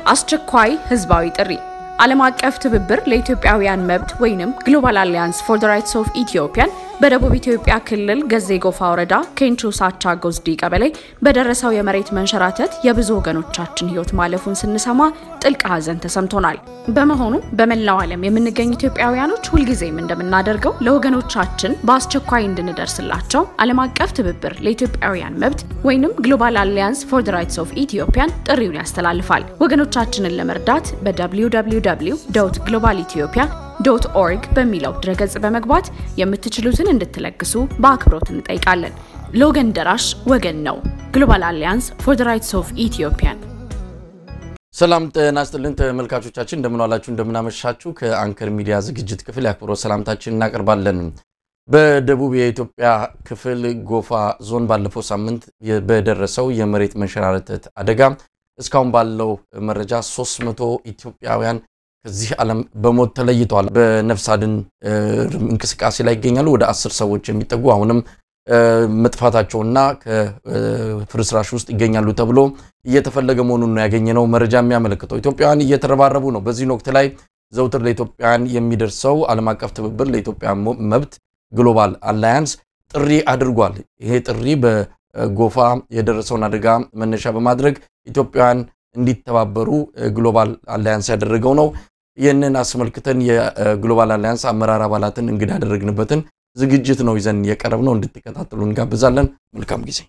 አስቸኳይ ህዝባዊ ጥሪ ዓለም አቀፍ ትብብር ለኢትዮጵያውያን መብት ወይንም ግሎባል አሊያንስ ፎር ዘ ራይትስ ኦፍ ኢትዮጵያን በደቡብ ኢትዮጵያ ክልል ገዜ ጎፋ ወረዳ ኬንቾ ሳቻ ጎዝዲ ቀበሌ በደረሰው የመሬት መንሸራተት የብዙ ወገኖቻችን ህይወት ማለፉን ስንሰማ ጥልቅ ሐዘን ተሰምቶናል። በመሆኑም በመላው ዓለም የምንገኝ ኢትዮጵያውያኖች ሁልጊዜም እንደምናደርገው ለወገኖቻችን በአስቸኳይ እንድንደርስላቸው ዓለም አቀፍ ትብብር ለኢትዮጵያውያን መብት ወይንም ግሎባል አሊያንስ ፎር ዘ ራይትስ ኦፍ ኢትዮጵያን ጥሪውን ያስተላልፋል። ወገኖቻችንን ለመርዳት በwww ግሎባል ኢትዮጵያ ዶት ኦርግ በሚለው ድረገጽ በመግባት የምትችሉትን እንድትለግሱ በአክብሮት እንጠይቃለን። ለወገን ደራሽ ወገን ነው። ግሎባል አሊያንስ ፎር ዘ ራይትስ ኦፍ ኢትዮጵያን። ሰላም ጤና ይስጥልን ተመልካቾቻችን፣ እንደምን ዋላችሁ፣ እንደምን አመሻችሁ። ከአንከር ሚዲያ ዝግጅት ክፍል የአክብሮት ሰላምታችን እናቀርባለን። በደቡብ የኢትዮጵያ ክፍል ጎፋ ዞን ባለፈው ሳምንት በደረሰው የመሬት መንሸራተት አደጋ እስካሁን ባለው መረጃ 300 ኢትዮጵያውያን ከዚህ ዓለም በሞት ተለይተዋል። በነፍስ አድን እንቅስቃሴ ላይ ይገኛሉ። ወደ አስር ሰዎች የሚጠጉ አሁንም መጥፋታቸውና ከፍርስራሽ ውስጥ ይገኛሉ ተብሎ እየተፈለገ መሆኑን ነው ያገኘነው መረጃ የሚያመለክተው። ኢትዮጵያውያን እየተረባረቡ ነው። በዚህን ወቅት ላይ ዘውትር ለኢትዮጵያውያን የሚደርሰው ዓለም አቀፍ ትብብር ለኢትዮጵያ መብት ግሎባል አላያንስ ጥሪ አድርጓል። ይሄ ጥሪ በጎፋ የደረሰውን አደጋ መነሻ በማድረግ ኢትዮጵያውያን እንዲተባበሩ ግሎባል አላያንስ ያደረገው ነው። ይህንን አስመልክተን የግሎባል አላያንስ አመራር አባላትን እንግዳ ያደረግንበትን ዝግጅት ነው ይዘን የቀረብ ነው። እንድትከታተሉ እንጋብዛለን። መልካም ጊዜ።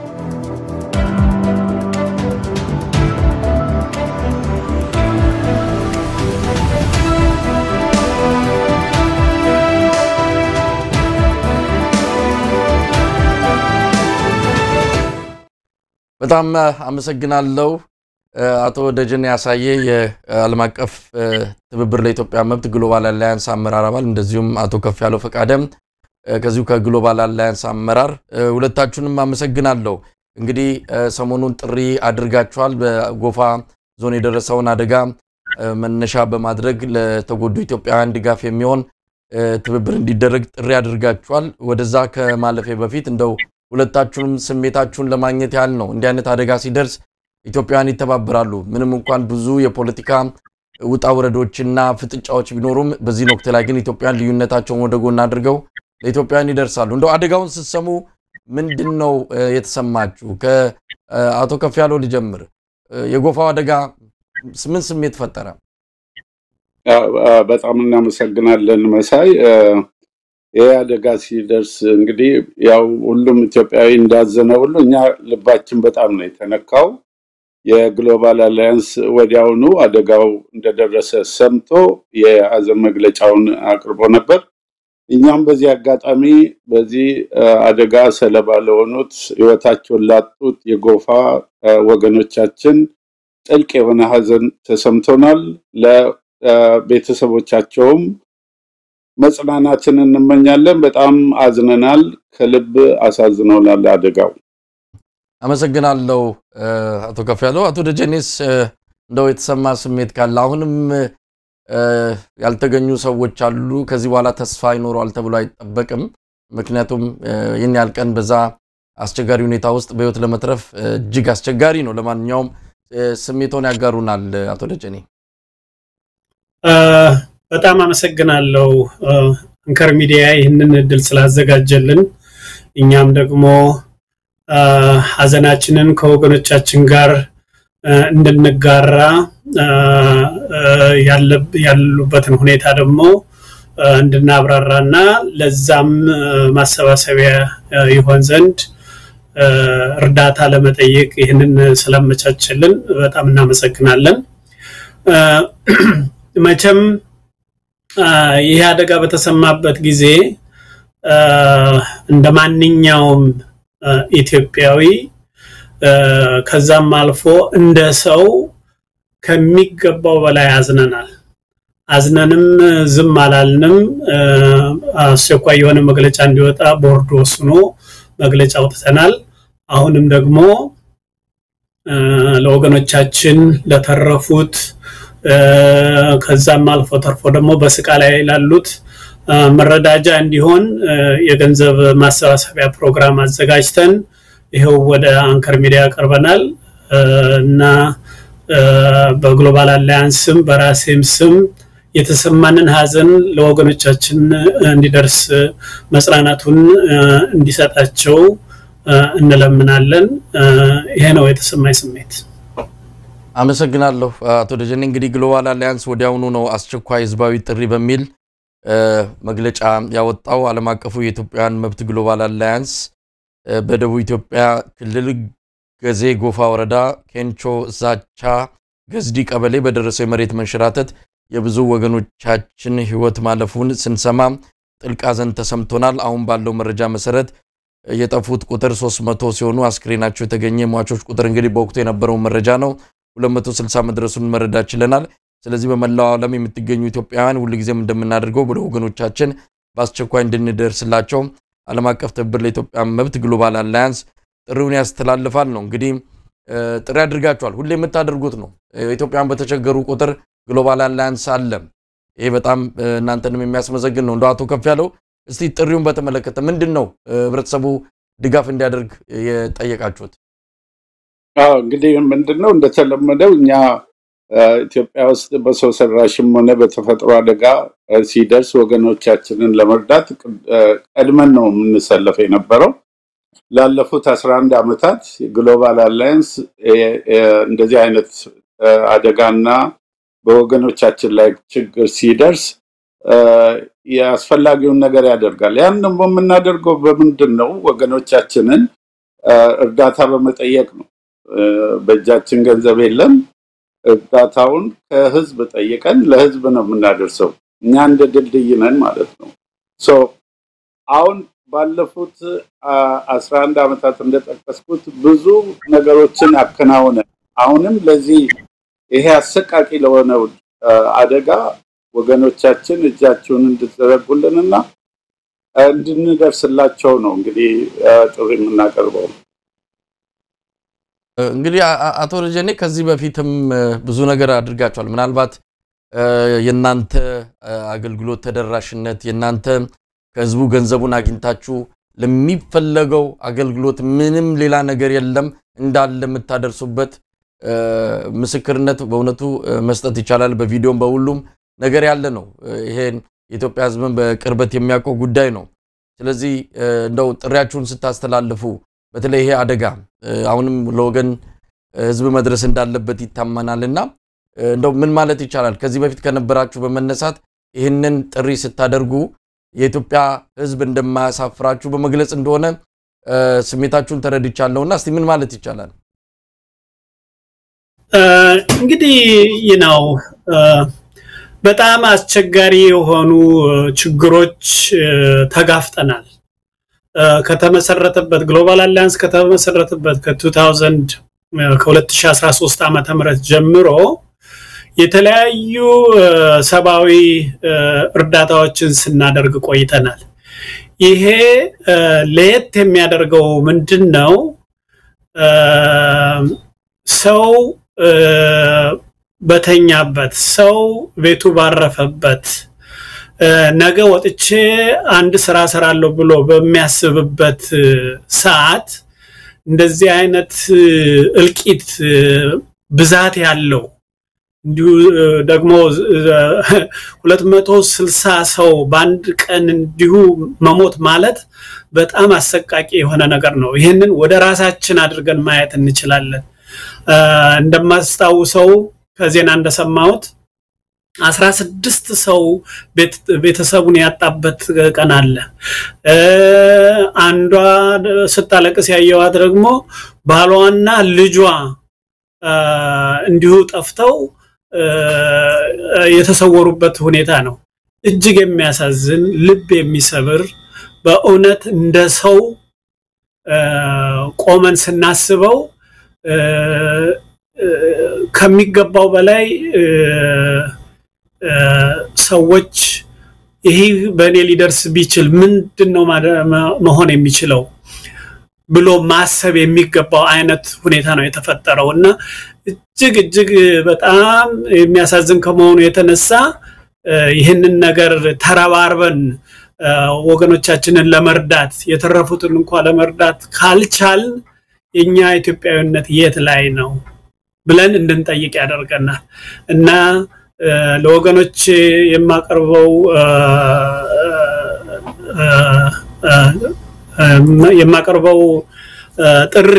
በጣም አመሰግናለሁ። አቶ ደጀኔ ያሳየ የዓለም አቀፍ ትብብር ለኢትዮጵያ መብት ግሎባል አላያንስ አመራር አባል፣ እንደዚሁም አቶ ከፍ ያለው ፈቃደም ከዚሁ ከግሎባል አላያንስ አመራር፣ ሁለታችሁንም አመሰግናለሁ። እንግዲህ ሰሞኑን ጥሪ አድርጋችኋል። በጎፋ ዞን የደረሰውን አደጋ መነሻ በማድረግ ለተጎዱ ኢትዮጵያውያን ድጋፍ የሚሆን ትብብር እንዲደረግ ጥሪ አድርጋችኋል። ወደዛ ከማለፌ በፊት እንደው ሁለታችሁንም ስሜታችሁን ለማግኘት ያህል ነው። እንዲህ አይነት አደጋ ሲደርስ ኢትዮጵያውያን ይተባበራሉ። ምንም እንኳን ብዙ የፖለቲካ ውጣ ውረዶችና ፍጥጫዎች ቢኖሩም በዚህን ወቅት ላይ ግን ኢትዮጵያውያን ልዩነታቸውን ወደ ጎን አድርገው ለኢትዮጵያውያን ይደርሳሉ። እንደው አደጋውን ስትሰሙ ምንድን ነው የተሰማችሁ? ከአቶ ከፍ ያለው ልጀምር። የጎፋው አደጋ ምን ስሜት ፈጠረ? በጣም እናመሰግናለን መሳይ። ይህ አደጋ ሲደርስ እንግዲህ ያው ሁሉም ኢትዮጵያዊ እንዳዘነ ሁሉ እኛ ልባችን በጣም ነው የተነካው። የግሎባል አላያንስ ወዲያውኑ አደጋው እንደደረሰ ሰምቶ የሀዘን መግለጫውን አቅርቦ ነበር። እኛም በዚህ አጋጣሚ በዚህ አደጋ ሰለባ ለሆኑት ሕይወታቸውን ላጡት የጎፋ ወገኖቻችን ጥልቅ የሆነ ሀዘን ተሰምቶናል። ለቤተሰቦቻቸውም መጽናናትን እንመኛለን። በጣም አዝነናል። ከልብ አሳዝነውናል አደጋው። አመሰግናለሁ አቶ ከፍ ያለው። አቶ ደጀኔስ እንደው የተሰማ ስሜት ካለ አሁንም ያልተገኙ ሰዎች አሉ። ከዚህ በኋላ ተስፋ ይኖረዋል ተብሎ አይጠበቅም። ምክንያቱም ይህን ያህል ቀን በዛ አስቸጋሪ ሁኔታ ውስጥ በህይወት ለመትረፍ እጅግ አስቸጋሪ ነው። ለማንኛውም ስሜቶን ያጋሩናል አቶ ደጀኔ። በጣም አመሰግናለሁ አንከር ሚዲያ ይህንን እድል ስላዘጋጀልን እኛም ደግሞ ሀዘናችንን ከወገኖቻችን ጋር እንድንጋራ ያሉበትን ሁኔታ ደግሞ እንድናብራራ እና ለዛም ማሰባሰቢያ ይሆን ዘንድ እርዳታ ለመጠየቅ ይህንን ስላመቻችልን በጣም እናመሰግናለን። መቼም ይህ አደጋ በተሰማበት ጊዜ እንደ ማንኛውም ኢትዮጵያዊ ከዛም አልፎ እንደ ሰው ከሚገባው በላይ አዝነናል። አዝነንም ዝም አላልንም። አስቸኳይ የሆነ መግለጫ እንዲወጣ ቦርድ ወስኖ መግለጫ አውጥተናል። አሁንም ደግሞ ለወገኖቻችን ለተረፉት ከዛም አልፎ ተርፎ ደግሞ በስቃ ላይ ላሉት መረዳጃ እንዲሆን የገንዘብ ማሰባሰቢያ ፕሮግራም አዘጋጅተን ይኸው ወደ አንከር ሚዲያ ቀርበናል እና በግሎባል አላያንስ ስም በራሴም ስም የተሰማንን ሀዘን ለወገኖቻችን እንዲደርስ መጽናናቱን እንዲሰጣቸው እንለምናለን። ይሄ ነው የተሰማኝ ስሜት። አመሰግናለሁ አቶ ደጀኔ። እንግዲህ ግሎባል አላያንስ ወዲያውኑ ነው አስቸኳይ ህዝባዊ ጥሪ በሚል መግለጫ ያወጣው። ዓለም አቀፉ የኢትዮጵያውያን መብት ግሎባል አላያንስ በደቡብ ኢትዮጵያ ክልል ገዜ ጎፋ ወረዳ ኬንቾ ዛቻ ገዝዲ ቀበሌ በደረሰው የመሬት መንሸራተት የብዙ ወገኖቻችን ህይወት ማለፉን ስንሰማ ጥልቅ ሐዘን ተሰምቶናል። አሁን ባለው መረጃ መሰረት የጠፉት ቁጥር 300 ሲሆኑ አስክሬናቸው የተገኘ ሟቾች ቁጥር እንግዲህ በወቅቱ የነበረው መረጃ ነው 260 መድረሱን መረዳት ችለናል። ስለዚህ በመላው ዓለም የምትገኙ ኢትዮጵያውያን ሁልጊዜም እንደምናደርገው ወደ ወገኖቻችን በአስቸኳይ እንድንደርስላቸው ዓለም አቀፍ ትብብር ለኢትዮጵያ መብት ግሎባል አላያንስ ጥሪውን ያስተላልፋል ነው። እንግዲህ ጥሪ አድርጋችኋል። ሁሌ የምታደርጉት ነው። ኢትዮጵያን በተቸገሩ ቁጥር ግሎባል አላያንስ አለ። ይሄ በጣም እናንተንም የሚያስመሰግን ነው። እንደ አቶ ከፍ ያለው እስቲ ጥሪውን በተመለከተ ምንድን ነው ህብረተሰቡ ድጋፍ እንዲያደርግ የጠየቃችሁት? አዎ እንግዲህ ምንድን ነው እንደተለመደው እኛ ኢትዮጵያ ውስጥ በሰው ሰራሽም ሆነ በተፈጥሮ አደጋ ሲደርስ ወገኖቻችንን ለመርዳት ቀድመን ነው የምንሰለፍ የነበረው። ላለፉት አስራ አንድ ዓመታት ግሎባል አላያንስ እንደዚህ አይነት አደጋና በወገኖቻችን ላይ ችግር ሲደርስ የአስፈላጊውን ነገር ያደርጋል። ያን ደግሞ የምናደርገው በምንድን ነው? ወገኖቻችንን እርዳታ በመጠየቅ ነው። በእጃችን ገንዘብ የለም። እርዳታውን ከህዝብ ጠይቀን ለህዝብ ነው የምናደርሰው። እኛ እንደ ድልድይ ነን ማለት ነው። አሁን ባለፉት አስራ አንድ ዓመታት እንደጠቀስኩት ብዙ ነገሮችን አከናውነን አሁንም ለዚህ ይሄ አሰቃቂ ለሆነው አደጋ ወገኖቻችን እጃቸውን እንድትዘረጉልንና እንድንደርስላቸው ነው እንግዲህ ጥሪ የምናቀርበው። እንግዲህ አቶ ደጀኔ ከዚህ በፊትም ብዙ ነገር አድርጋቸዋል። ምናልባት የእናንተ አገልግሎት ተደራሽነት የእናንተ ከህዝቡ ገንዘቡን አግኝታችሁ ለሚፈለገው አገልግሎት ምንም ሌላ ነገር የለም እንዳለ የምታደርሱበት ምስክርነት በእውነቱ መስጠት ይቻላል። በቪዲዮም በሁሉም ነገር ያለ ነው። ይሄን የኢትዮጵያ ህዝብን በቅርበት የሚያውቀው ጉዳይ ነው። ስለዚህ እንደው ጥሪያችሁን ስታስተላልፉ በተለይ ይሄ አደጋ አሁንም ለወገን ህዝብ መድረስ እንዳለበት ይታመናል እና እንደው ምን ማለት ይቻላል ከዚህ በፊት ከነበራችሁ በመነሳት ይህንን ጥሪ ስታደርጉ የኢትዮጵያ ህዝብ እንደማያሳፍራችሁ በመግለጽ እንደሆነ ስሜታችሁን ተረድቻለሁና እስቲ ምን ማለት ይቻላል? እንግዲህ ይህ ነው በጣም አስቸጋሪ የሆኑ ችግሮች ተጋፍጠናል። ከተመሰረተበት ግሎባል አሊያንስ ከተመሰረተበት ከ2000 ከ2013 ዓመተ ምህረት ጀምሮ የተለያዩ ሰብአዊ እርዳታዎችን ስናደርግ ቆይተናል። ይሄ ለየት የሚያደርገው ምንድን ነው? ሰው በተኛበት፣ ሰው ቤቱ ባረፈበት፣ ነገ ወጥቼ አንድ ስራ ሰራለሁ ብሎ በሚያስብበት ሰዓት እንደዚህ አይነት እልቂት ብዛት ያለው እንዲሁ ደግሞ ሁለት መቶ ስልሳ ሰው በአንድ ቀን እንዲሁ መሞት ማለት በጣም አሰቃቂ የሆነ ነገር ነው። ይህንን ወደ ራሳችን አድርገን ማየት እንችላለን። እንደማስታውሰው ከዜና እንደሰማሁት አስራ ስድስት ሰው ቤተሰቡን ያጣበት ቀን አለ። አንዷ ስታለቅስ ያየዋት ደግሞ ባሏና ልጇ እንዲሁ ጠፍተው የተሰወሩበት ሁኔታ ነው። እጅግ የሚያሳዝን ልብ የሚሰብር በእውነት እንደ ሰው ቆመን ስናስበው ከሚገባው በላይ ሰዎች ይህ በእኔ ሊደርስ ቢችል ምንድን ነው መሆን የሚችለው ብሎ ማሰብ የሚገባው አይነት ሁኔታ ነው የተፈጠረው እና እጅግ እጅግ በጣም የሚያሳዝን ከመሆኑ የተነሳ ይህንን ነገር ተረባርበን ወገኖቻችንን ለመርዳት የተረፉትን እንኳ ለመርዳት ካልቻልን የኛ ኢትዮጵያዊነት የት ላይ ነው? ብለን እንድንጠይቅ ያደርገናል እና ለወገኖች የማቀርበው የማቀርበው ጥሪ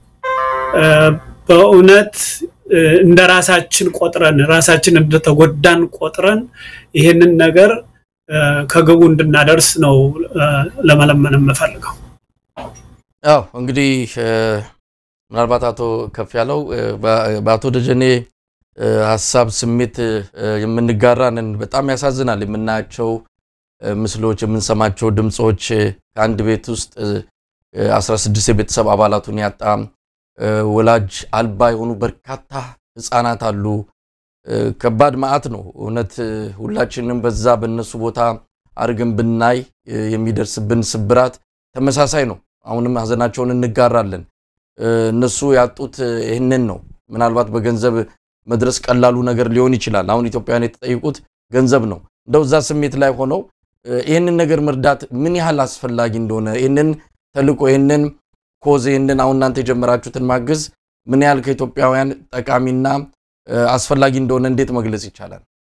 በእውነት እንደ ራሳችን ቆጥረን ራሳችን እንደተጎዳን ቆጥረን ይህንን ነገር ከግቡ እንድናደርስ ነው ለመለመን የምፈልገው። ያው እንግዲህ ምናልባት አቶ ከፍ ያለው በአቶ ደጀኔ ሀሳብ ስሜት የምንጋራንን በጣም ያሳዝናል። የምናያቸው ምስሎች፣ የምንሰማቸው ድምፆች ከአንድ ቤት ውስጥ 16 የቤተሰብ አባላቱን ያጣ ወላጅ አልባ የሆኑ በርካታ ህፃናት አሉ። ከባድ መዓት ነው እውነት። ሁላችንም በዛ በእነሱ ቦታ አድርገን ብናይ የሚደርስብን ስብራት ተመሳሳይ ነው። አሁንም ሀዘናቸውን እንጋራለን። እነሱ ያጡት ይህንን ነው። ምናልባት በገንዘብ መድረስ ቀላሉ ነገር ሊሆን ይችላል። አሁን ኢትዮጵያውያን የተጠየቁት ገንዘብ ነው። እንደው እዛ ስሜት ላይ ሆነው ይህንን ነገር መርዳት ምን ያህል አስፈላጊ እንደሆነ ይህንን ተልቆ ይህንን ኮዝ ይህንን አሁን እናንተ የጀመራችሁትን ማገዝ ምን ያህል ከኢትዮጵያውያን ጠቃሚና አስፈላጊ እንደሆነ እንዴት መግለጽ ይቻላል?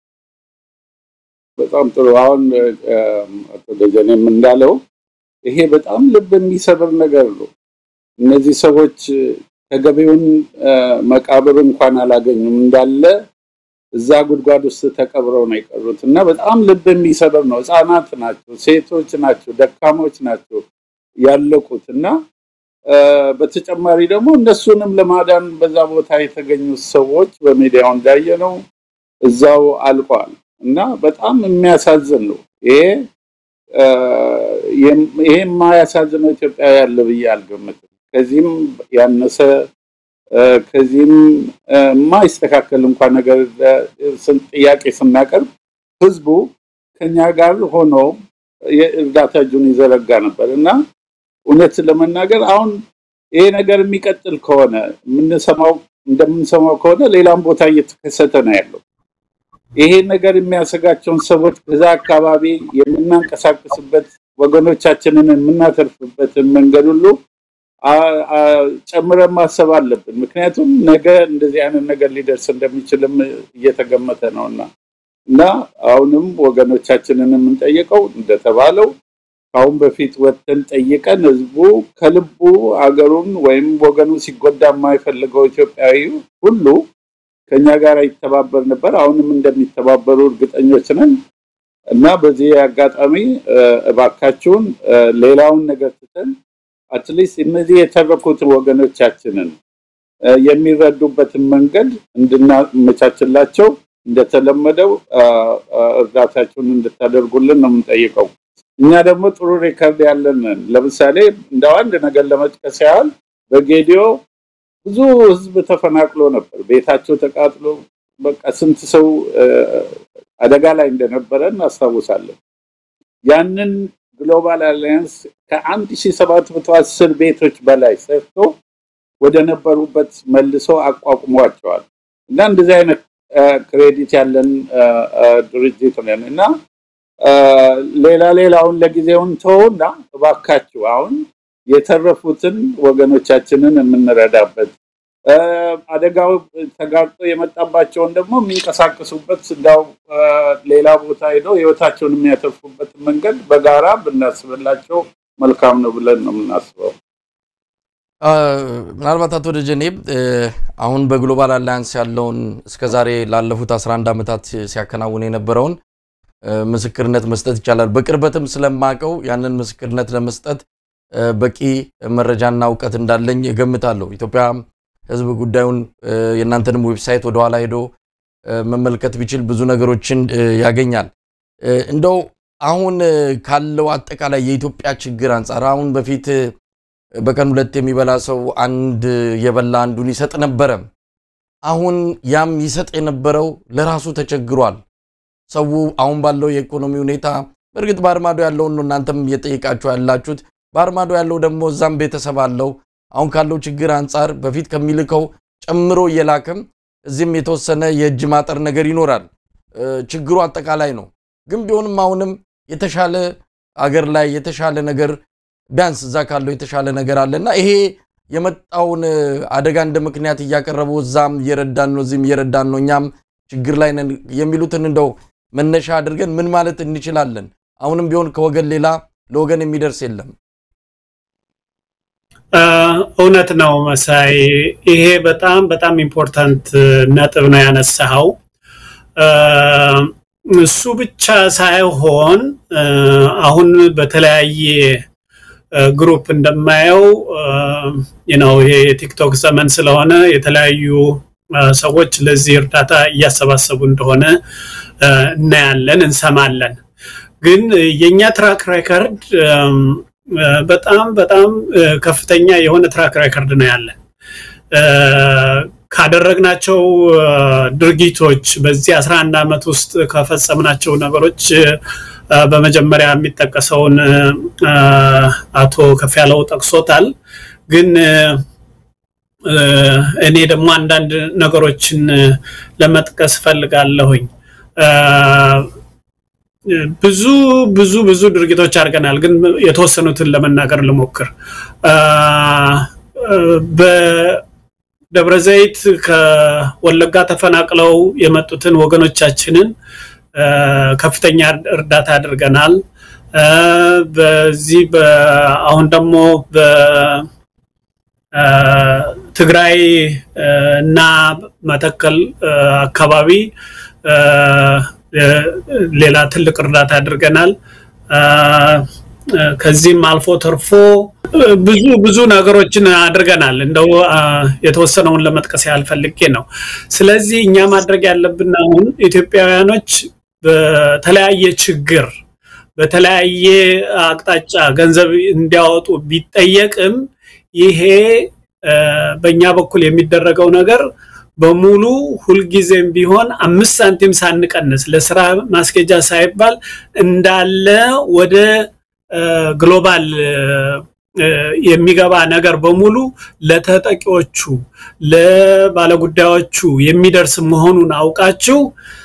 በጣም ጥሩ። አሁን አቶ ደጀኔም እንዳለው ይሄ በጣም ልብ የሚሰብር ነገር ነው። እነዚህ ሰዎች ተገቢውን መቃብር እንኳን አላገኙም እንዳለ እዛ ጉድጓድ ውስጥ ተቀብረው ነው የቀሩት እና በጣም ልብ የሚሰብር ነው። ህፃናት ናቸው፣ ሴቶች ናቸው፣ ደካሞች ናቸው ያለቁት እና በተጨማሪ ደግሞ እነሱንም ለማዳን በዛ ቦታ የተገኙት ሰዎች በሚዲያው እንዳየ ነው እዛው አልቋል እና በጣም የሚያሳዝን ነው። ይሄ ይሄ የማያሳዝነው ኢትዮጵያ ያለ ብዬ አልገምትም። ከዚህም ያነሰ ከዚህም የማይስተካከል እንኳን ነገር ጥያቄ ስናቀርብ ህዝቡ ከኛ ጋር ሆኖ የእርዳታ እጁን ይዘረጋ ነበር እና እውነት ለመናገር አሁን ይሄ ነገር የሚቀጥል ከሆነ የምንሰማው እንደምንሰማው ከሆነ ሌላም ቦታ እየተከሰተ ነው ያለው። ይሄ ነገር የሚያሰጋቸውን ሰዎች በዛ አካባቢ የምናንቀሳቀስበት ወገኖቻችንን የምናተርፍበትን መንገድ ሁሉ ጨምረን ማሰብ አለብን። ምክንያቱም ነገ እንደዚህ አይነት ነገር ሊደርስ እንደሚችልም እየተገመተ ነው እና እና አሁንም ወገኖቻችንን የምንጠይቀው እንደተባለው ከአሁን በፊት ወጥተን ጠይቀን ህዝቡ ከልቡ አገሩን ወይም ወገኑ ሲጎዳ የማይፈልገው ኢትዮጵያዊ ሁሉ ከኛ ጋር ይተባበር ነበር። አሁንም እንደሚተባበሩ እርግጠኞች ነን እና በዚህ አጋጣሚ እባካችሁን ሌላውን ነገር ትተን አትሊስት እነዚህ የተረፉት ወገኖቻችንን የሚረዱበትን መንገድ እንድናመቻችላቸው እንደተለመደው እርዳታችሁን እንድታደርጉልን ነው የምንጠይቀው። እኛ ደግሞ ጥሩ ሪከርድ ያለን ለምሳሌ እንደው አንድ ነገር ለመጥቀስ ያህል በጌዲዮ ብዙ ህዝብ ተፈናቅሎ ነበር። ቤታቸው ተቃጥሎ በቃ ስንት ሰው አደጋ ላይ እንደነበረ እናስታውሳለን። ያንን ግሎባል አሊያንስ ከአንድ ሺ ሰባት መቶ አስር ቤቶች በላይ ሰርቶ ወደ ነበሩበት መልሶ አቋቁሟቸዋል እና እንደዚህ አይነት ክሬዲት ያለን ድርጅት ነን እና ሌላ ሌላውን ለጊዜውን ተውና እባካችሁ አሁን የተረፉትን ወገኖቻችንን የምንረዳበት አደጋው ተጋርጦ የመጣባቸውን ደግሞ የሚንቀሳቀሱበት እንዳው ሌላ ቦታ ሄደው ህይወታቸውን የሚያተርፉበት መንገድ በጋራ ብናስብላቸው መልካም ነው ብለን ነው የምናስበው። ምናልባት አቶ ደጀኔ አሁን በግሎባል አላያንስ ያለውን እስከዛሬ ላለፉት 11 ዓመታት ሲያከናውን የነበረውን ምስክርነት መስጠት ይቻላል። በቅርበትም ስለማቀው ያንን ምስክርነት ለመስጠት በቂ መረጃና እውቀት እንዳለኝ እገምታለሁ። ኢትዮጵያ ህዝብ ጉዳዩን የእናንተንም ዌብሳይት ወደኋላ ሄዶ መመልከት ቢችል ብዙ ነገሮችን ያገኛል። እንደው አሁን ካለው አጠቃላይ የኢትዮጵያ ችግር አንጻር አሁን በፊት በቀን ሁለት የሚበላ ሰው አንድ የበላ አንዱን ይሰጥ ነበረ። አሁን ያም ይሰጥ የነበረው ለራሱ ተቸግሯል። ሰው አሁን ባለው የኢኮኖሚ ሁኔታ በእርግጥ በአርማዶ ያለውን ነው እናንተም እየጠየቃችሁ ያላችሁት። በአርማዶ ያለው ደግሞ እዛም ቤተሰብ አለው። አሁን ካለው ችግር አንጻር በፊት ከሚልከው ጨምሮ እየላከም እዚህም የተወሰነ የእጅ ማጠር ነገር ይኖራል። ችግሩ አጠቃላይ ነው። ግን ቢሆንም አሁንም የተሻለ አገር ላይ የተሻለ ነገር ቢያንስ እዛ ካለው የተሻለ ነገር አለና ይሄ የመጣውን አደጋ እንደ ምክንያት እያቀረቡ እዛም እየረዳን ነው፣ እዚህም እየረዳን ነው፣ እኛም ችግር ላይ ነን የሚሉትን እንደው መነሻ አድርገን ምን ማለት እንችላለን? አሁንም ቢሆን ከወገን ሌላ ለወገን የሚደርስ የለም። እውነት ነው መሳይ፣ ይሄ በጣም በጣም ኢምፖርታንት ነጥብ ነው ያነሳኸው። እሱ ብቻ ሳይሆን አሁን በተለያየ ግሩፕ እንደማየው ነው ይሄ የቲክቶክ ዘመን ስለሆነ የተለያዩ ሰዎች ለዚህ እርዳታ እያሰባሰቡ እንደሆነ እናያለን፣ እንሰማለን። ግን የእኛ ትራክ ሬከርድ በጣም በጣም ከፍተኛ የሆነ ትራክ ሬከርድ ነው ያለን። ካደረግናቸው ድርጊቶች በዚህ 11 ዓመት ውስጥ ከፈጸምናቸው ነገሮች በመጀመሪያ የሚጠቀሰውን አቶ ከፍ ያለው ጠቅሶታል። ግን እኔ ደግሞ አንዳንድ ነገሮችን ለመጥቀስ ፈልጋለሁኝ። ብዙ ብዙ ብዙ ድርጊቶች አድርገናል። ግን የተወሰኑትን ለመናገር ልሞክር። በደብረ ዘይት ከወለጋ ተፈናቅለው የመጡትን ወገኖቻችንን ከፍተኛ እርዳታ አድርገናል። በዚህ አሁን ደግሞ በትግራይ እና መተከል አካባቢ ሌላ ትልቅ እርዳታ አድርገናል። ከዚህም አልፎ ተርፎ ብዙ ብዙ ነገሮችን አድርገናል። እንደው የተወሰነውን ለመጥቀስ ያህል ፈልጌ ነው። ስለዚህ እኛ ማድረግ ያለብን አሁን ኢትዮጵያውያኖች በተለያየ ችግር በተለያየ አቅጣጫ ገንዘብ እንዲያወጡ ቢጠየቅም ይሄ በእኛ በኩል የሚደረገው ነገር በሙሉ ሁልጊዜም ቢሆን አምስት ሳንቲም ሳንቀንስ ለስራ ማስኬጃ ሳይባል እንዳለ ወደ ግሎባል የሚገባ ነገር በሙሉ ለተጠቂዎቹ ለባለጉዳዮቹ የሚደርስ መሆኑን አውቃችሁ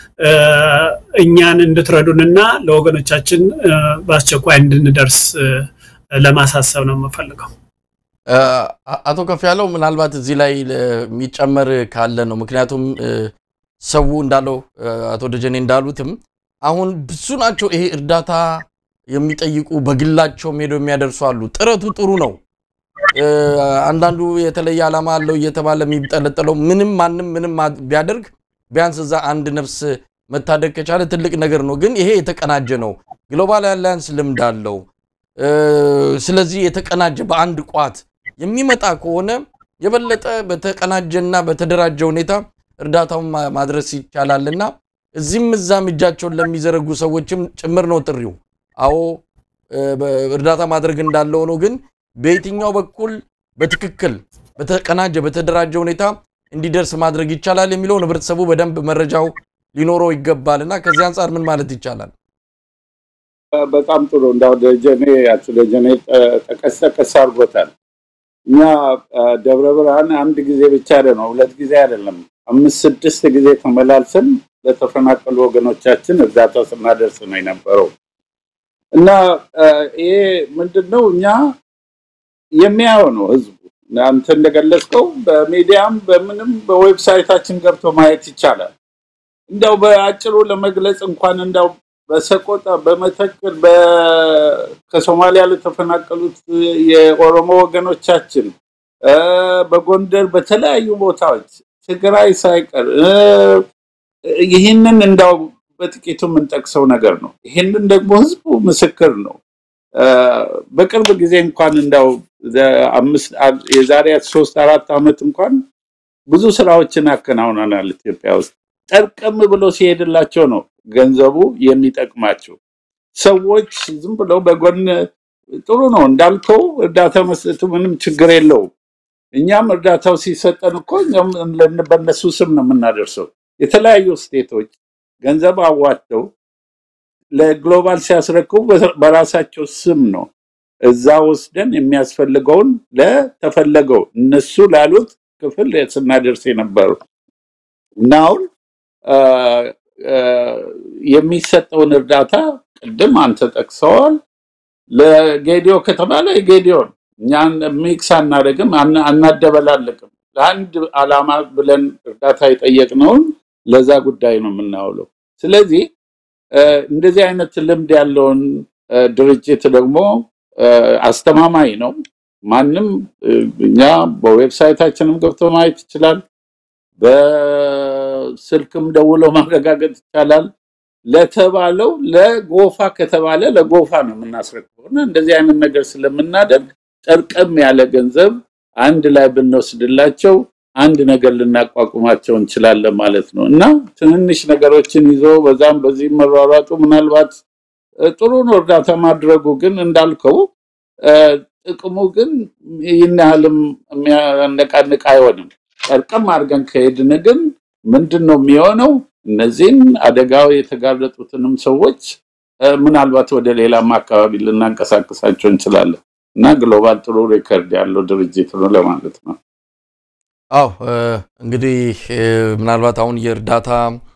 እኛን እንድትረዱንና ለወገኖቻችን በአስቸኳይ እንድንደርስ ለማሳሰብ ነው የምፈልገው። አቶ ከፍ ያለው ምናልባት እዚህ ላይ የሚጨመር ካለ ነው። ምክንያቱም ሰው እንዳለው አቶ ደጀኔ እንዳሉትም አሁን ብዙ ናቸው ይሄ እርዳታ የሚጠይቁ በግላቸውም ሄደው የሚያደርሱ አሉ። ጥረቱ ጥሩ ነው። አንዳንዱ የተለየ ዓላማ አለው እየተባለ የሚጠለጠለው ምንም ማንም ምንም ቢያደርግ ቢያንስ እዛ አንድ ነፍስ መታደግ ከቻለ ትልቅ ነገር ነው። ግን ይሄ የተቀናጀ ነው። ግሎባል አላያንስ ልምድ አለው። ስለዚህ የተቀናጀ በአንድ ቋት የሚመጣ ከሆነ የበለጠ በተቀናጀና በተደራጀ ሁኔታ እርዳታውን ማድረስ ይቻላልና እዚህም እዛም እጃቸውን ለሚዘረጉ ሰዎችም ጭምር ነው ጥሪው። አዎ እርዳታ ማድረግ እንዳለ ሆኖ ግን በየትኛው በኩል በትክክል በተቀናጀ በተደራጀ ሁኔታ እንዲደርስ ማድረግ ይቻላል የሚለውን ህብረተሰቡ በደንብ መረጃው ሊኖረው ይገባል እና ከዚህ አንጻር ምን ማለት ይቻላል? በጣም ጥሩ እንዳው ደጀኔ አቶ ደጀኔ ጠቀስ ጠቀስ አድርጎታል። እኛ ደብረ ብርሃን አንድ ጊዜ ብቻ ነው ሁለት ጊዜ አይደለም አምስት ስድስት ጊዜ ተመላልሰን ለተፈናቀሉ ወገኖቻችን እርዳታ ስናደርስ ነው የነበረው እና ይሄ ምንድን ነው እኛ የሚያየው ነው ህዝቡ አንተ እንደገለጽከው በሚዲያም በምንም በዌብሳይታችን ገብቶ ማየት ይቻላል። እንደው በአጭሩ ለመግለጽ እንኳን እንደው በሰቆጣ በመተከል ከሶማሊያ ለተፈናቀሉት የኦሮሞ ወገኖቻችን በጎንደር በተለያዩ ቦታዎች ትግራይ ሳይቀር ይህንን እንዳው በጥቂቱ የምንጠቅሰው ነገር ነው። ይህንን ደግሞ ህዝቡ ምስክር ነው። በቅርብ ጊዜ እንኳን እንዳው የዛሬ ሶስት አራት ዓመት እንኳን ብዙ ስራዎችን አከናውነናል ኢትዮጵያ ውስጥ። ጠርቀም ብሎ ሲሄድላቸው ነው ገንዘቡ የሚጠቅማቸው። ሰዎች ዝም ብለው በጎን ጥሩ ነው እንዳልከው እርዳታ መስጠቱ ምንም ችግር የለውም። እኛም እርዳታው ሲሰጠን እኮ እኛም በእነሱ ስም ነው የምናደርሰው። የተለያዩ ስቴቶች ገንዘብ አዋጥተው ለግሎባል ሲያስረክቡ በራሳቸው ስም ነው እዛ ወስደን የሚያስፈልገውን ለተፈለገው እነሱ ላሉት ክፍል ስናደርስ የነበሩ እና አሁን የሚሰጠውን እርዳታ ቅድም አንተ ጠቅሰዋል። ለጌዲዮ ከተባለ የጌዲዮን እኛን ሚክስ አናደርግም፣ አናደበላልቅም። ለአንድ ዓላማ ብለን እርዳታ የጠየቅነውን ለዛ ጉዳይ ነው የምናውለው። ስለዚህ እንደዚህ አይነት ልምድ ያለውን ድርጅት ደግሞ አስተማማኝ ነው። ማንም እኛ በዌብሳይታችንም ገብቶ ማየት ይችላል። በስልክም ደውሎ ማረጋገጥ ይቻላል። ለተባለው ለጎፋ ከተባለ ለጎፋ ነው የምናስረክበው እና እንደዚህ አይነት ነገር ስለምናደርግ ጠርቀም ያለ ገንዘብ አንድ ላይ ብንወስድላቸው አንድ ነገር ልናቋቁማቸው እንችላለን ማለት ነው እና ትንንሽ ነገሮችን ይዞ በዛም በዚህ መሯሯጡ ምናልባት ጥሩ ነው እርዳታ ማድረጉ፣ ግን እንዳልከው ጥቅሙ ግን ይህን ያህልም የሚያነቃንቅ አይሆንም። ጠርቀም አድርገን ከሄድን ግን ምንድን ነው የሚሆነው? እነዚህን አደጋው የተጋለጡትንም ሰዎች ምናልባት ወደ ሌላም አካባቢ ልናንቀሳቀሳቸው እንችላለን እና ግሎባል ጥሩ ሪከርድ ያለው ድርጅት ነው ለማለት ነው። አዎ እንግዲህ ምናልባት አሁን የእርዳታ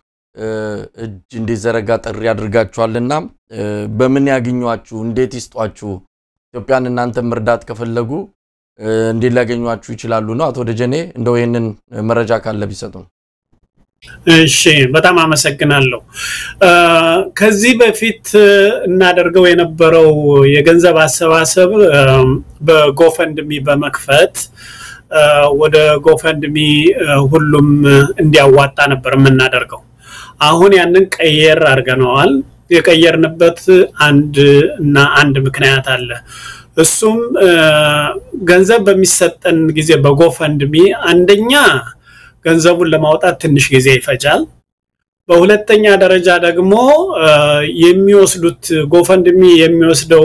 እጅ እንዲዘረጋ ጥሪ አድርጋችኋልና በምን ያግኟችሁ? እንዴት ይስጧችሁ? ኢትዮጵያን እናንተም መርዳት ከፈለጉ እንዴት ሊያገኟችሁ ይችላሉ ነው? አቶ ደጀኔ እንደው ይህንን መረጃ ካለ ቢሰጡ። እሺ፣ በጣም አመሰግናለሁ። ከዚህ በፊት እናደርገው የነበረው የገንዘብ አሰባሰብ በጎፈንድሚ በመክፈት ወደ ጎፈንድሚ ሁሉም እንዲያዋጣ ነበር የምናደርገው። አሁን ያንን ቀየር አድርገነዋል። የቀየርንበት አንድ እና አንድ ምክንያት አለ። እሱም ገንዘብ በሚሰጠን ጊዜ በጎፈንድሚ አንደኛ ገንዘቡን ለማውጣት ትንሽ ጊዜ ይፈጃል። በሁለተኛ ደረጃ ደግሞ የሚወስዱት ጎፈንድሚ የሚወስደው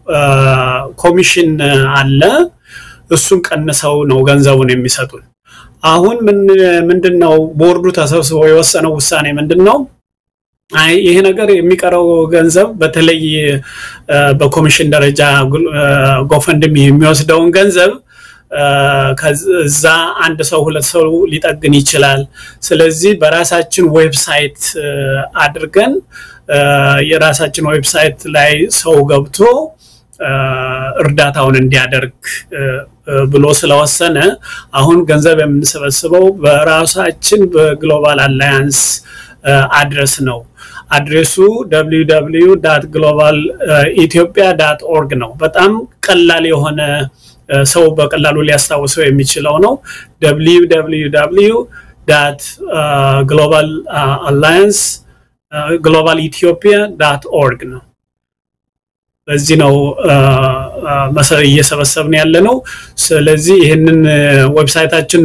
ኮሚሽን አለ። እሱን ቀንሰው ነው ገንዘቡን የሚሰጡን። አሁን ምንድን ነው ቦርዱ ተሰብስቦ የወሰነው ውሳኔ ምንድን ነው? አይ ይሄ ነገር የሚቀረው ገንዘብ በተለይ በኮሚሽን ደረጃ ጎፈንድሚ የሚወስደውን ገንዘብ ከዛ አንድ ሰው ሁለት ሰው ሊጠግን ይችላል። ስለዚህ በራሳችን ዌብሳይት አድርገን የራሳችን ዌብሳይት ላይ ሰው ገብቶ እርዳታውን እንዲያደርግ ብሎ ስለወሰነ አሁን ገንዘብ የምንሰበስበው በራሳችን በግሎባል አላያንስ አድረስ ነው። አድሬሱ www ግሎባል ኢትዮጵያ ዳት ኦርግ ነው። በጣም ቀላል የሆነ ሰው በቀላሉ ሊያስታውሰው የሚችለው ነው። www ግሎባል አላያንስ ግሎባል ኢትዮጵያ ዳት ኦርግ ነው። በዚህ ነው መሰረት እየሰበሰብን ያለ ነው። ስለዚህ ይህንን ዌብሳይታችን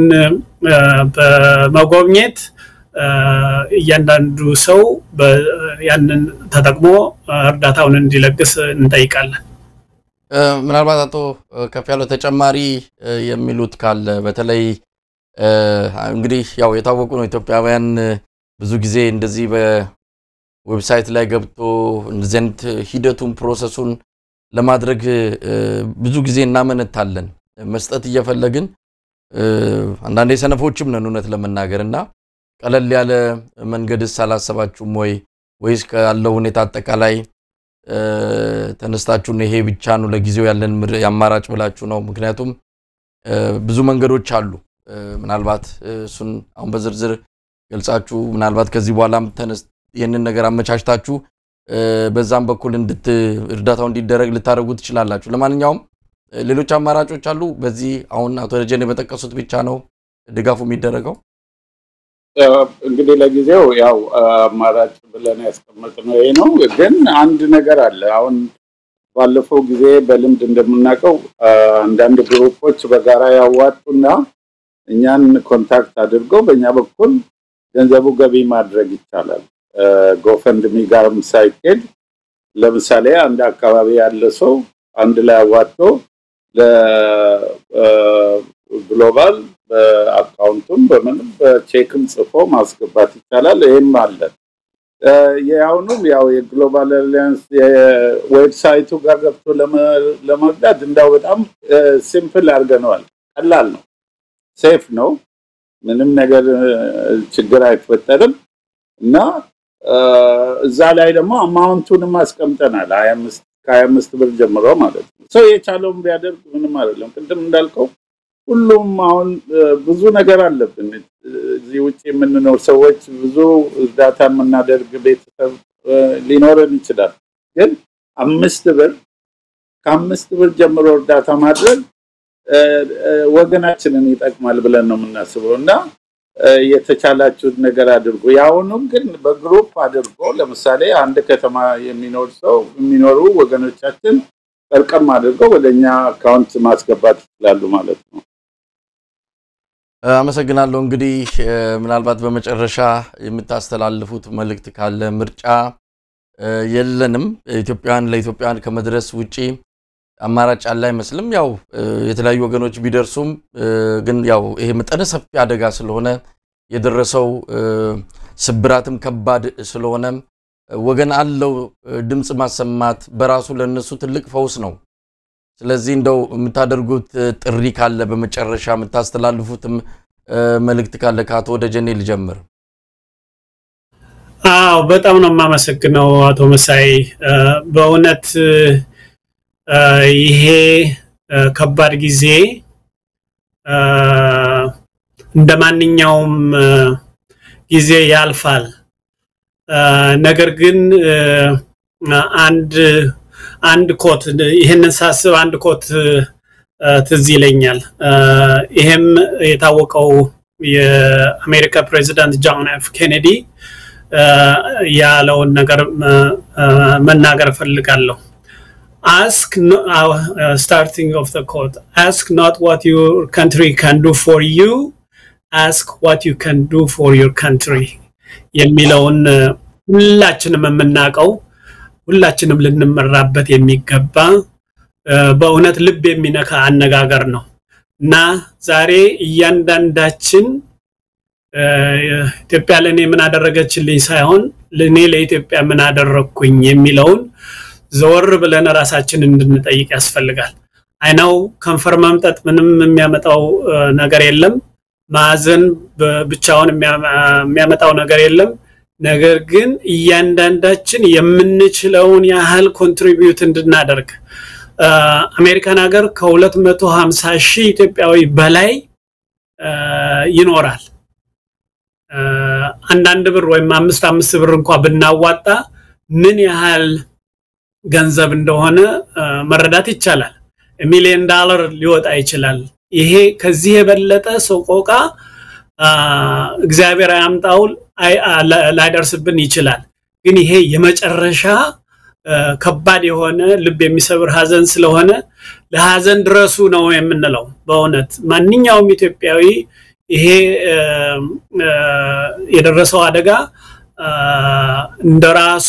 በመጎብኘት እያንዳንዱ ሰው ያንን ተጠቅሞ እርዳታውን እንዲለግስ እንጠይቃለን። ምናልባት አቶ ከፍ ያለው ተጨማሪ የሚሉት ካለ በተለይ እንግዲህ ያው የታወቁ ነው ኢትዮጵያውያን ብዙ ጊዜ እንደዚህ በዌብሳይት ላይ ገብቶ እንደዚህ አይነት ሂደቱን ፕሮሰሱን ለማድረግ ብዙ ጊዜ እናመነታለን። መስጠት እየፈለግን አንዳንዴ ሰነፎችም ነን እውነት ለመናገር እና ቀለል ያለ መንገድስ አላሰባችሁም ወይ? ወይስ ካለው ሁኔታ አጠቃላይ ተነስታችሁን ይሄ ብቻ ነው ለጊዜው ያለን አማራጭ ብላችሁ ነው? ምክንያቱም ብዙ መንገዶች አሉ። ምናልባት እሱን አሁን በዝርዝር ገልጻችሁ ምናልባት ከዚህ በኋላም ተነስ ይህንን ነገር አመቻችታችሁ በዛም በኩል እንድት እርዳታው እንዲደረግ ልታደርጉ ትችላላችሁ። ለማንኛውም ሌሎች አማራጮች አሉ። በዚህ አሁን አቶ ደጀኔ በጠቀሱት ብቻ ነው ድጋፉ የሚደረገው። እንግዲህ ለጊዜው ያው አማራጭ ብለን ያስቀመጥነው ይሄ ነው። ግን አንድ ነገር አለ። አሁን ባለፈው ጊዜ በልምድ እንደምናውቀው አንዳንድ ግሩፖች በጋራ ያዋጡና እኛን ኮንታክት አድርገው በእኛ በኩል ገንዘቡ ገቢ ማድረግ ይቻላል። ጎፈንድሚ ጋርም ሳይኬድ ለምሳሌ አንድ አካባቢ ያለ ሰው አንድ ላይ አዋጥቶ ለግሎባል በአካውንቱም በምንም በቼክም ጽፎ ማስገባት ይቻላል። ይህም አለ። የአሁኑም ያው የግሎባል አሊያንስ የዌብሳይቱ ጋር ገብቶ ለመርዳት እንዳው በጣም ሲምፕል አድርገነዋል። ቀላል ነው፣ ሴፍ ነው፣ ምንም ነገር ችግር አይፈጠርም እና እዛ ላይ ደግሞ አማውንቱንም አስቀምጠናል። ሀያ አምስት ከሀያ አምስት ብር ጀምሮ ማለት ነው። ሰው የቻለውን ቢያደርግ ምንም አይደለም። ቅድም እንዳልከው ሁሉም አሁን ብዙ ነገር አለብን። እዚህ ውጭ የምንኖር ሰዎች ብዙ እርዳታ የምናደርግ ቤተሰብ ሊኖረን ይችላል። ግን አምስት ብር ከአምስት ብር ጀምሮ እርዳታ ማድረግ ወገናችንን ይጠቅማል ብለን ነው የምናስበው እና የተቻላችሁት ነገር አድርጎ የአሁኑም ግን በግሩፕ አድርጎ ለምሳሌ አንድ ከተማ የሚኖር ሰው የሚኖሩ ወገኖቻችን ጠርቀም አድርገው ወደ እኛ አካውንት ማስገባት ይችላሉ ማለት ነው። አመሰግናለሁ። እንግዲህ ምናልባት በመጨረሻ የምታስተላልፉት መልእክት ካለ ምርጫ የለንም ኢትዮጵያውያን ለኢትዮጵያውያን ከመድረስ ውጪ አማራጭ ያለ አይመስልም። ያው የተለያዩ ወገኖች ቢደርሱም ግን ያው ይሄ መጠነ ሰፊ አደጋ ስለሆነ የደረሰው ስብራትም ከባድ ስለሆነ ወገን አለው ድምፅ ማሰማት በራሱ ለነሱ ትልቅ ፈውስ ነው። ስለዚህ እንደው የምታደርጉት ጥሪ ካለ በመጨረሻ የምታስተላልፉትም መልእክት ካለ ከአቶ ደጀኔ ልጀምር። አዎ በጣም ነው የማመሰግነው አቶ መሳይ በእውነት ይሄ ከባድ ጊዜ እንደ ማንኛውም ጊዜ ያልፋል። ነገር ግን አንድ አንድ ኮት ይህንን ሳስብ አንድ ኮት ትዝ ይለኛል። ይሄም የታወቀው የአሜሪካ ፕሬዚዳንት ጆን ኤፍ ኬኔዲ ያለውን ነገር መናገር እፈልጋለሁ። ask no, uh, starting of the quote ask not what your country can do for you ask what you can do for your country የሚለውን ሁላችንም የምናውቀው ሁላችንም ልንመራበት የሚገባ በእውነት ልብ የሚነካ አነጋገር ነው እና ዛሬ እያንዳንዳችን ኢትዮጵያ ለእኔ ምን አደረገችልኝ ሳይሆን ለእኔ ለኢትዮጵያ ምን አደረግኩኝ የሚለውን ዘወር ብለን ራሳችን እንድንጠይቅ ያስፈልጋል። አይናው ከንፈር መምጠጥ ምንም የሚያመጣው ነገር የለም። ማዘን ብቻውን የሚያመጣው ነገር የለም። ነገር ግን እያንዳንዳችን የምንችለውን ያህል ኮንትሪቢዩት እንድናደርግ አሜሪካን ሀገር ከ250 ሺህ ኢትዮጵያዊ በላይ ይኖራል። አንዳንድ ብር ወይም አምስት አምስት ብር እንኳ ብናዋጣ ምን ያህል ገንዘብ እንደሆነ መረዳት ይቻላል። ሚሊዮን ዳላር ሊወጣ ይችላል። ይሄ ከዚህ የበለጠ ሰቆቃ እግዚአብሔር አያምጣው ላይደርስብን ይችላል። ግን ይሄ የመጨረሻ ከባድ የሆነ ልብ የሚሰብር ሀዘን ስለሆነ ለሀዘን ድረሱ ነው የምንለው። በእውነት ማንኛውም ኢትዮጵያዊ ይሄ የደረሰው አደጋ እንደራሱ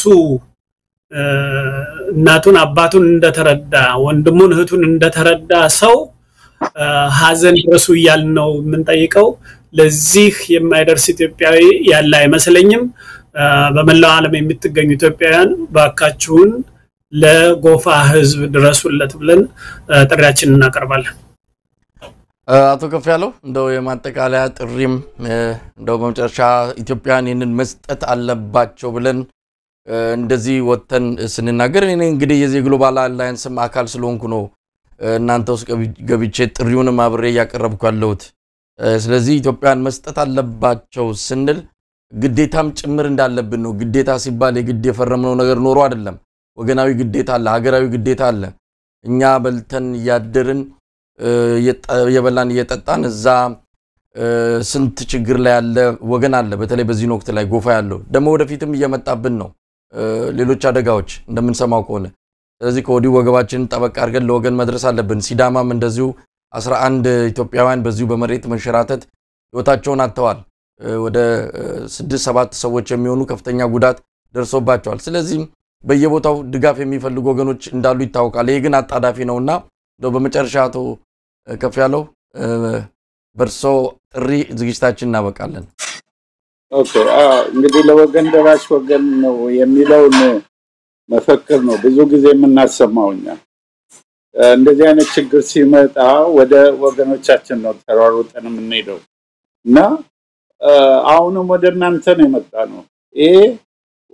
እናቱን አባቱን እንደተረዳ ወንድሙን እህቱን እንደተረዳ ሰው ሀዘን ድረሱ እያልን ነው የምንጠይቀው። ለዚህ የማይደርስ ኢትዮጵያዊ ያለ አይመስለኝም። በመላው ዓለም የምትገኙ ኢትዮጵያውያን ባካችሁን ለጎፋ ሕዝብ ድረሱለት ብለን ጥሪያችንን እናቀርባለን። አቶ ከፍ ያለው እንደው የማጠቃለያ ጥሪም እንደው በመጨረሻ ኢትዮጵያውያን ይህንን መስጠት አለባቸው ብለን እንደዚህ ወጥተን ስንናገር እኔ እንግዲህ የዚህ ግሎባል አላያንስም አካል ስለሆንኩ ነው እናንተ ውስጥ ገብቼ ጥሪውንም አብሬ እያቀረብኩ ያለሁት። ስለዚህ ኢትዮጵያውያን መስጠት አለባቸው ስንል ግዴታም ጭምር እንዳለብን ነው። ግዴታ ሲባል የግድ የፈረምነው ነገር ኖሮ አይደለም። ወገናዊ ግዴታ አለ፣ ሀገራዊ ግዴታ አለ። እኛ በልተን እያደርን እየበላን እየጠጣን እዛ ስንት ችግር ላይ ያለ ወገን አለ። በተለይ በዚህን ወቅት ላይ ጎፋ ያለው ደግሞ ወደፊትም እየመጣብን ነው ሌሎች አደጋዎች እንደምንሰማው ከሆነ ስለዚህ ከወዲሁ ወገባችንን ጠበቅ አድርገን ለወገን መድረስ አለብን። ሲዳማም እንደዚሁ አስራ አንድ ኢትዮጵያውያን በዚሁ በመሬት መንሸራተት ህይወታቸውን አጥተዋል። ወደ ስድስት ሰባት ሰዎች የሚሆኑ ከፍተኛ ጉዳት ደርሶባቸዋል። ስለዚህም በየቦታው ድጋፍ የሚፈልጉ ወገኖች እንዳሉ ይታወቃል። ይህ ግን አጣዳፊ ነውና እንደው በመጨረሻ አቶ ከፍ ያለው በእርሶ ጥሪ ዝግጅታችን እናበቃለን። ኦኬ እንግዲህ ለወገን ደራሽ ወገን ነው የሚለውን መፈክር ነው ብዙ ጊዜ የምናሰማው እኛ። እንደዚህ አይነት ችግር ሲመጣ ወደ ወገኖቻችን ነው ተሯሩጠን የምንሄደው እና አሁንም ወደ እናንተ ነው የመጣ ነው። ይሄ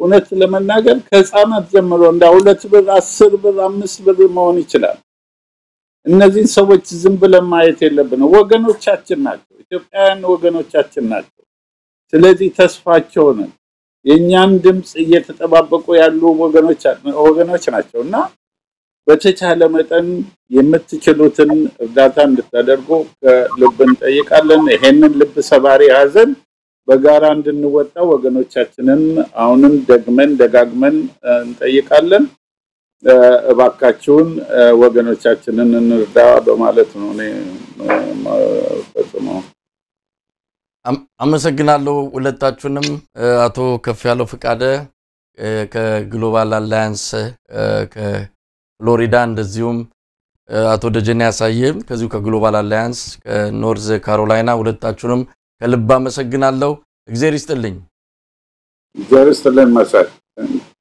እውነት ለመናገር ከህፃናት ጀምሮ እንደ ሁለት ብር፣ አስር ብር፣ አምስት ብር መሆን ይችላል። እነዚህን ሰዎች ዝም ብለን ማየት የለብንም። ወገኖቻችን ናቸው፣ ኢትዮጵያውያን ወገኖቻችን ናቸው። ስለዚህ ተስፋቸው ነን። የእኛን ድምፅ እየተጠባበቁ ያሉ ወገኖች ናቸው እና በተቻለ መጠን የምትችሉትን እርዳታ እንድታደርጉ ከልብ እንጠይቃለን። ይሄንን ልብ ሰባሪ ሀዘን በጋራ እንድንወጣ ወገኖቻችንን አሁንም ደግመን ደጋግመን እንጠይቃለን። እባካችሁን ወገኖቻችንን እንርዳ በማለት ነው እኔ ፈጽመው። አመሰግናለሁ ሁለታችሁንም። አቶ ከፍ ያለው ፍቃደ ከግሎባል አላያንስ ከፍሎሪዳ፣ እንደዚሁም አቶ ደጀኔ ያሳየም ከዚሁ ከግሎባል አላያንስ ከኖርዝ ካሮላይና ሁለታችሁንም ከልብ አመሰግናለሁ። እግዜር ይስጥልኝ። እግዚአብሔር ይስጥልን መሳይ